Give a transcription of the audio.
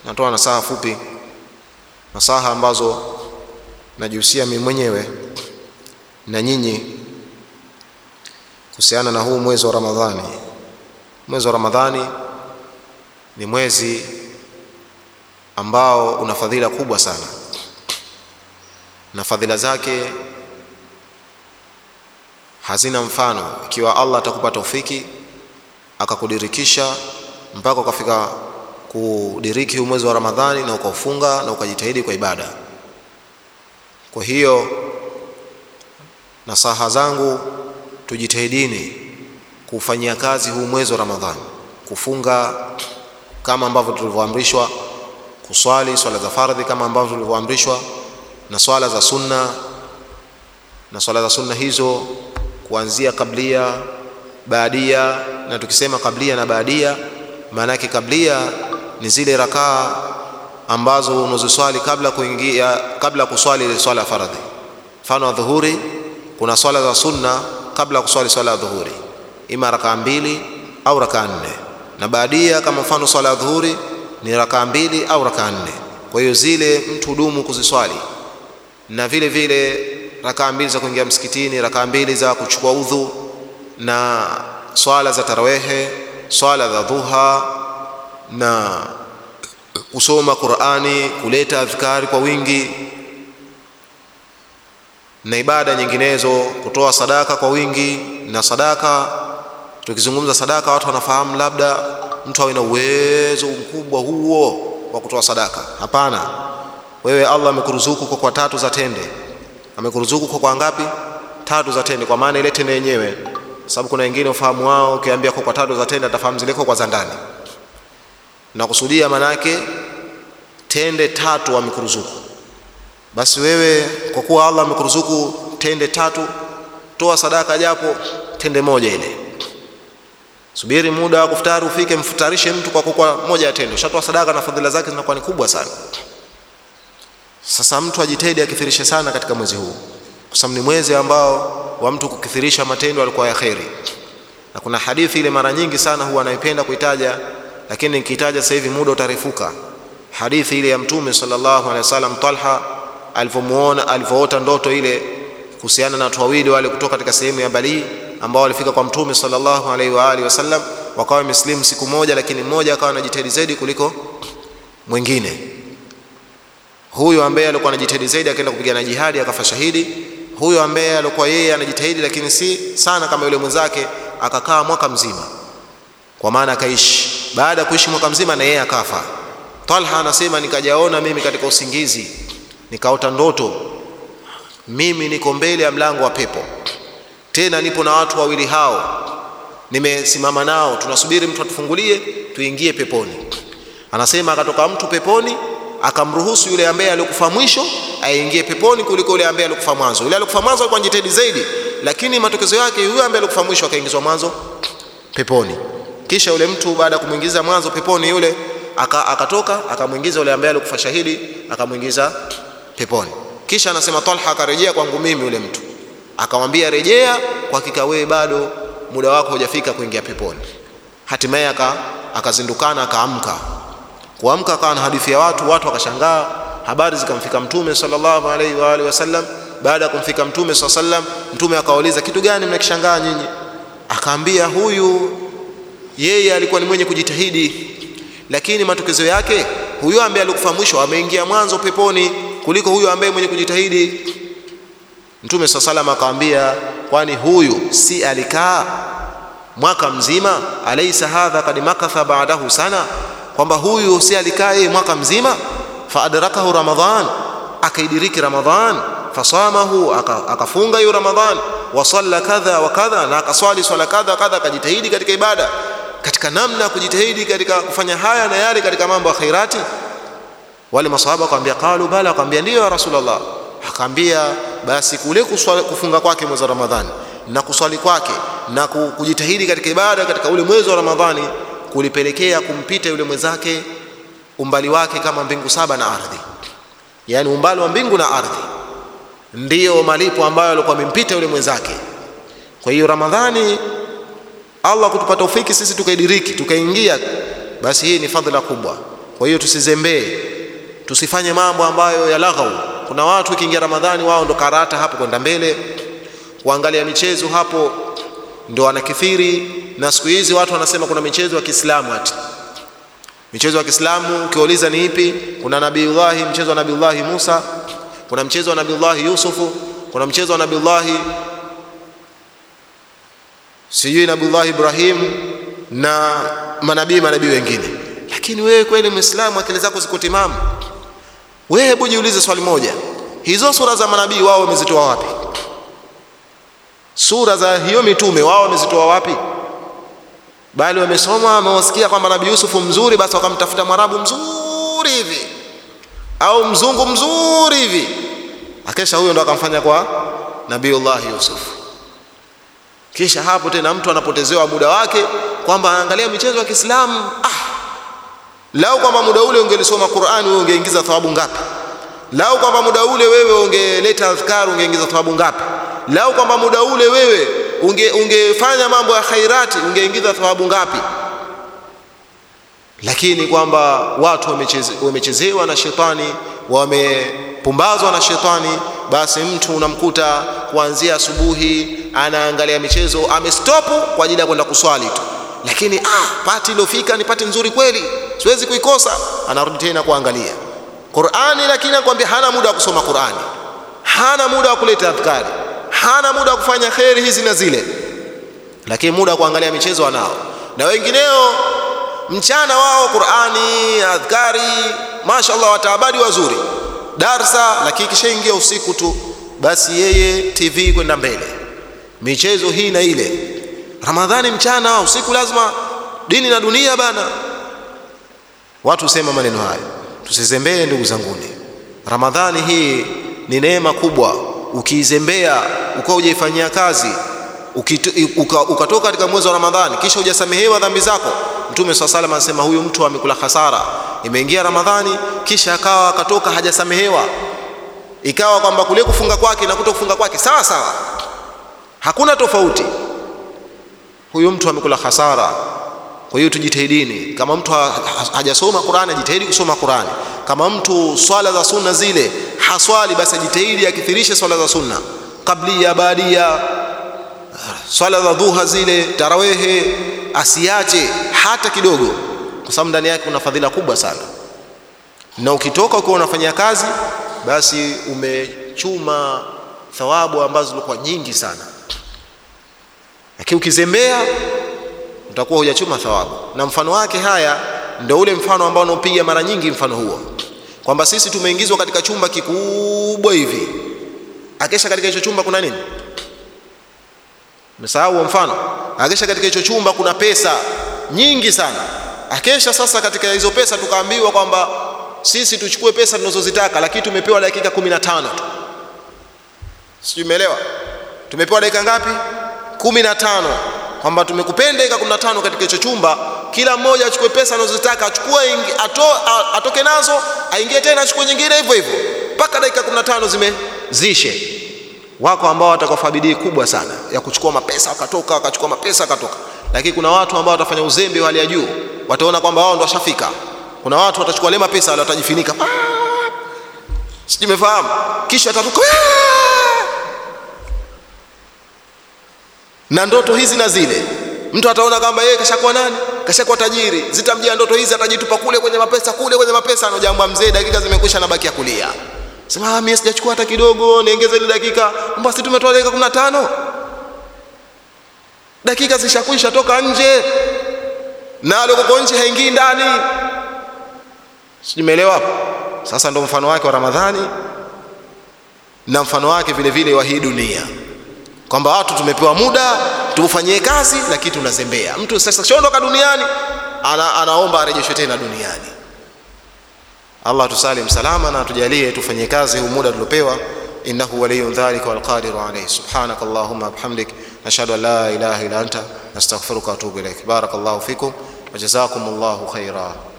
natoa nasaha fupi, nasaha ambazo najihusia mimi mwenyewe na nyinyi kuhusiana na huu mwezi wa Ramadhani. Mwezi wa Ramadhani ni mwezi ambao una fadhila kubwa sana, na fadhila zake hazina mfano. Ikiwa Allah atakupa taufiki akakudirikisha mpaka ukafika kudiriki huu mwezi wa Ramadhani na ukaufunga na ukajitahidi kwa ibada. Kwa hiyo nasaha zangu, tujitahidini kufanyia kazi huu mwezi wa Ramadhani, kufunga kama ambavyo tulivyoamrishwa, kuswali swala za fardhi kama ambavyo tulivyoamrishwa, na swala za sunna, na swala za sunna hizo kuanzia kablia, baadia. Na tukisema kablia na baadia, maana yake kablia ni zile rakaa ambazo unazoswali kabla kuingia, kabla kuswali ile swala ya fardhi. Mfano wa dhuhuri, kuna swala za sunna kabla ya kuswali swala ya dhuhuri, ima rakaa mbili au rakaa nne, na baadia kama mfano swala ya dhuhuri ni rakaa mbili au rakaa nne. Kwa hiyo zile mtu hudumu kuziswali, na vile vile rakaa mbili za kuingia msikitini, rakaa mbili za kuchukua udhu, na swala za tarawehe, swala za dhuha na kusoma Qur'ani, kuleta adhkari kwa wingi na ibada nyinginezo, kutoa sadaka kwa wingi. Na sadaka, tukizungumza sadaka, watu wanafahamu labda mtu awe na uwezo mkubwa huo wa kutoa sadaka. Hapana, wewe Allah amekuruzuku kwa kwa tatu za tende, amekuruzuku kwa kwa ngapi? Tatu za tende, kwa maana ile tende yenyewe, sababu kuna wengine ufahamu wao, ukiambia kwa kwa tatu za tende atafahamu zile kwa za ndani na kusudia manake tende tatu amekuruzuku. Basi wewe kwa kuwa Allah amekuruzuku tende tatu, toa sadaka japo tende moja ile. Subiri muda wa kufutari ufike, mfutarishe mtu kwa kukwa moja ya tende, ushatoa sadaka na fadhila zake zinakuwa ni kubwa sana. Sasa mtu ajitahidi akithirishe sana katika mwezi huu, kwa sababu ni mwezi ambao wa mtu kukithirisha matendo alikuwa ya kheri, na kuna hadithi ile mara nyingi sana huwa anaipenda kuitaja lakini nikitaja sasa hivi muda utarefuka. Hadithi ile ya Mtume sallallahu alaihi wasallam, Talha alivyomuona alivyoota ndoto ile kuhusiana na watu wawili wale kutoka katika sehemu ya Bali ambao walifika kwa Mtume sallallahu alaihi wa alihi wasallam, wakawa wameslimu siku moja, lakini mmoja akawa anajitahidi zaidi kuliko mwingine. Huyo ambaye alikuwa anajitahidi zaidi akaenda kupigana jihadi akafa shahidi. Huyo ambaye alikuwa yeye anajitahidi lakini si sana kama yule mwenzake akakaa mwaka mzima, kwa maana akaishi baada ya kuishi mwaka mzima na yeye akafa. Talha anasema nikajaona mimi katika usingizi, nikaota ndoto, mimi niko mbele ya mlango wa pepo, tena nipo na watu wawili hao, nimesimama nao, tunasubiri mtu atufungulie tuingie peponi. Anasema akatoka mtu peponi akamruhusu yule ambaye alikufa mwisho aingie peponi kuliko yule ambaye alikufa mwanzo. Yule alikufa mwanzo alikuwa anajitahidi zaidi, lakini matokezo yake yule ambaye alikufa mwisho akaingizwa mwanzo peponi. Kisha yule mtu baada ya kumwingiza mwanzo peponi yule akatoka aka akamwingiza yule ambaye alikufa shahidi akamwingiza peponi. Kisha anasema Talha akarejea kwangu mimi yule mtu akamwambia, rejea, kwa hakika wewe bado muda wako hujafika kuingia peponi. Hatimaye akazindukana akaamka. Kuamka akawa na hadithi ya watu, watu wakashangaa, habari zikamfika Mtume sallallahu alaihi wa alihi wasallam. Baada ya kumfika Mtume sallallahu alaihi wasallam, Mtume akawauliza kitu gani mnakishangaa nyinyi? Akaambia huyu yeye alikuwa ni mwenye kujitahidi, lakini matokezo yake huyo ambaye alikufa mwisho ameingia mwanzo peponi kuliko huyo ambaye mwenye kujitahidi. Mtume saa salam akamwambia, kwani huyu si alikaa mwaka mzima? Alaisa hadha kad makatha baadahu sana, kwamba huyu si alikaa yeye mwaka mzima? Faadrakahu Ramadhan, akaidiriki Ramadhan, fasamahu, akafunga hiyo Ramadhan, wasalla kadha wa kadha, na akaswali swala kadha kadha, akajitahidi katika ibada katika namna ya kujitahidi katika kufanya haya na yale katika mambo ya khairati. Wale masahaba akamwambia, qalu bala, akamwambia ndio ya Rasulullah. Akaambia basi kule kufunga kwake mwezi wa Ramadhani na kuswali kwake na kujitahidi katika ibada katika ule mwezi wa Ramadhani kulipelekea kumpita yule mwenzake umbali wake kama mbingu saba na ardhi, yaani umbali wa mbingu na ardhi ndiyo malipo ambayo alikuwa amempita yule mwenzake. Kwa hiyo Ramadhani Allah kutupa taufiki sisi tukaidiriki tukaingia, basi hii ni fadhila kubwa. Kwa hiyo tusizembee, tusifanye mambo ambayo ya laghau. Kuna watu ikiingia Ramadhani wao ndo karata hapo kwenda mbele, kuangalia michezo hapo ndo wanakithiri. Na siku hizi watu wanasema kuna michezo ya Kiislamu, ati michezo ya Kiislamu ukiuliza ni ipi? Kuna Nabiullahi, mchezo wa Nabiullahi Musa, kuna mchezo wa Nabiullahi Yusufu, kuna mchezo wa Nabiullahi sijui Nabiullahi Ibrahim na manabii manabii wengine. Lakini wewe kweli Muislamu, akili zako ziko timamu? Wewe hebu jiulize swali moja, hizo sura za manabii wao wamezitoa wapi? Sura za hiyo mitume wao wamezitoa wapi? Bali wamesoma wamewasikia kwamba Nabii Yusufu mzuri, basi wakamtafuta mwarabu mzuri hivi au mzungu mzuri hivi, akesha huyo ndo akamfanya kwa Nabiullahi Yusuf. Kisha hapo tena mtu anapotezewa muda wake kwamba anaangalia michezo ya Kiislamu. Ah, lau kwamba muda ule ungelisoma Qur'ani wewe ungeingiza thawabu ngapi? Lau kwamba muda ule wewe ungeleta adhkar ungeingiza thawabu ngapi? Lau kwamba muda ule wewe unge, ungefanya mambo ya khairati ungeingiza thawabu ngapi? Lakini kwamba watu wamecheze, wamechezewa na shetani, wamepumbazwa na shetani, basi mtu unamkuta kuanzia asubuhi anaangalia michezo, amestopu kwa ajili ya kwenda kuswali tu, lakini ah, pati iliyofika ni pati nzuri kweli, siwezi kuikosa. Anarudi tena kuangalia Qur'ani, lakini anakuambia hana muda wa kusoma Qur'ani, hana muda wa kuleta adhkari, hana muda wa kufanya kheri hizi na zile, lakini muda wa kuangalia michezo anao. Na wengineo mchana wao Qur'ani, adhkari, mashaallah, wataabadi wazuri, darsa, lakini kishaingia usiku tu, basi yeye TV kwenda mbele, michezo hii na ile. Ramadhani mchana, usiku lazima dini na dunia bana. Watu husema maneno hayo, tusizembee ndugu zanguni. Ramadhani hii ni neema kubwa, ukiizembea ukawa hujaifanyia kazi ukatoka uka, uka katika mwezi wa Ramadhani kisha hujasamehewa dhambi zako, Mtume swalla salam anasema huyu mtu amekula hasara. Imeingia Ramadhani kisha akawa akatoka hajasamehewa, ikawa kwamba kule kufunga kwake na kuto kufunga kwake sawa sawa, hakuna tofauti, huyu mtu amekula hasara. Kwa hiyo tujitahidini, kama mtu hajasoma Qur'ani ajitahidi kusoma Qur'ani. Kama mtu swala za sunna zile haswali, basi ajitahidi akithirishe swala za sunna, kablia, baadia swala za dhuha zile tarawehe asiache hata kidogo, kwa sababu ndani yake kuna fadhila kubwa sana, na ukitoka ukiwa unafanyia kazi, basi umechuma thawabu ambazo zilikuwa nyingi sana, lakini ukizembea utakuwa hujachuma thawabu. Na mfano wake haya ndio ule mfano ambao unaopiga mara nyingi, mfano huo kwamba sisi tumeingizwa katika chumba kikubwa hivi, akesha katika hicho chumba kuna nini? Umesahau mfano, akesha katika hicho chumba kuna pesa nyingi sana. Akesha sasa, katika hizo pesa tukaambiwa kwamba sisi tuchukue pesa tunazozitaka, lakini tumepewa dakika kumi na tano tu. Sijui umeelewa? Tumepewa dakika ngapi? kumi na tano, kwamba tumekupenda dakika kumi na tano katika hicho chumba. Kila mmoja achukue pesa anazozitaka, achukue ato, atoke nazo, aingie tena achukue nyingine, hivyo hivyo mpaka dakika kumi na tano zimezishe wako ambao watakufa bidii kubwa sana ya kuchukua mapesa wakatoka, wakachukua mapesa wakatoka, lakini kuna watu ambao watafanya uzembe wa hali ya juu, wataona kwamba wao ndo washafika. Kuna watu watachukua ile mapesa wale watajifunika, sijui umefahamu, kisha atatoka na ndoto hizi na zile. Mtu ataona kwamba yeye kashakuwa nani, kashakuwa tajiri, zitamjia ndoto hizi, atajitupa kule kwenye mapesa, kule kwenye mapesa, anojamba mzee, dakika zimekwisha, na baki ya kulia Sema mimi sijachukua hata kidogo, niongeze ile dakika. Basi tumetoa dakika 15. Dakika zishakwisha toka nje. Na aliyoko nje haingii ndani. Simeelewa hapo. Sasa ndo mfano wake wa Ramadhani na mfano wake vile vile wa hii dunia. Kwamba watu tumepewa muda tufanyie kazi lakini tunazembea. Mtu sasa shondoka duniani ana, anaomba arejeshwe tena duniani. Allah tusalim salama na tujalie tufanye kazi huu muda tuliopewa, innahu waliyun dhalika wal qadiru alayhi. Subhanaka allahumma bihamdik nashhadu an la ilaha illa anta nastaghfiruka wa atubu ilaik. Barakallahu fikum wa jazakumullahu khaira.